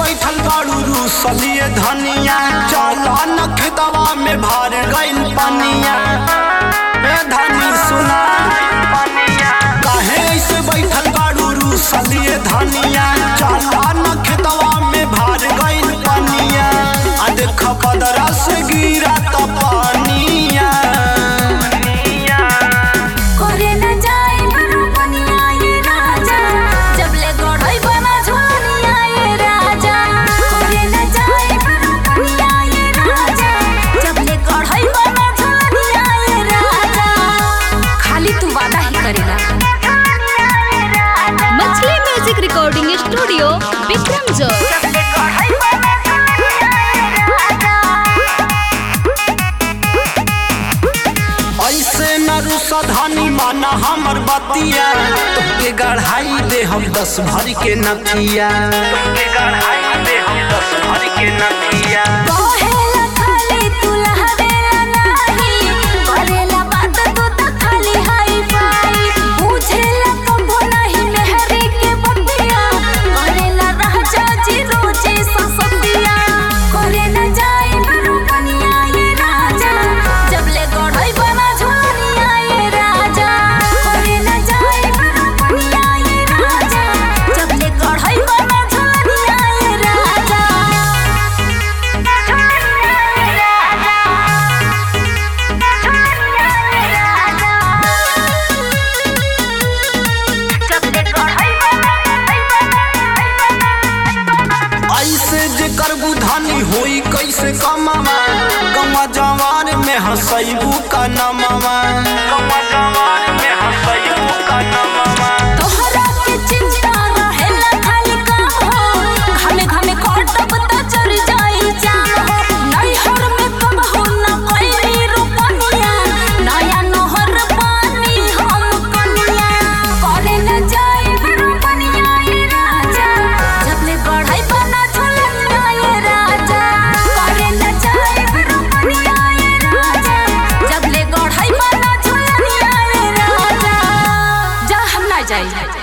बैठल बाड़ू रूसलिए धनिया चला न खेतवा में भर गइल पनिया ए धनी सुना काहे ऐसे बैठल बाड़ू रूसलिए धनिया चला न खेतवा में भर गइल पनिया आ देख बदरा से गिरा त पानिया करे न जाए बनो बनिया ये राजा जब ले गढ़ई बना झोलिया ये राजा करे न जाए बनो बनिया ये राजा जब ले गढ़ई बना झोलिया ये राजा खाली तू वादा ही करेला मछली म्यूजिक रिकॉर्डिंग स्टूडियो विक्रम जो जब ले गढ़ई बना झोलिया ये राजा ऐसे न रुसा धनी माना हमर बतिया तुमके गढ़ाई दे हम दस भर के नथिया तुमके गढ़ाई दे हम दस भर के नथिया कहेला खाली तू लहरेला नाही करेला बात तू त खाली हाई फाई बुझेला कबो नहीं मेहरी के बतिया करेला राजा जी रोजे ससतिया करे न जाए बनो बनिया ये राजा जब ले गढ़ई बना झोलिया ये राजा करे न जाए बनो बनिया ये राजा जब ले गढ़ई बना झोलिया ये राजा ऐसे जे करबू धनी होई कैसे कमावा गमा जवान में हसैबू का नमावा गमा जवान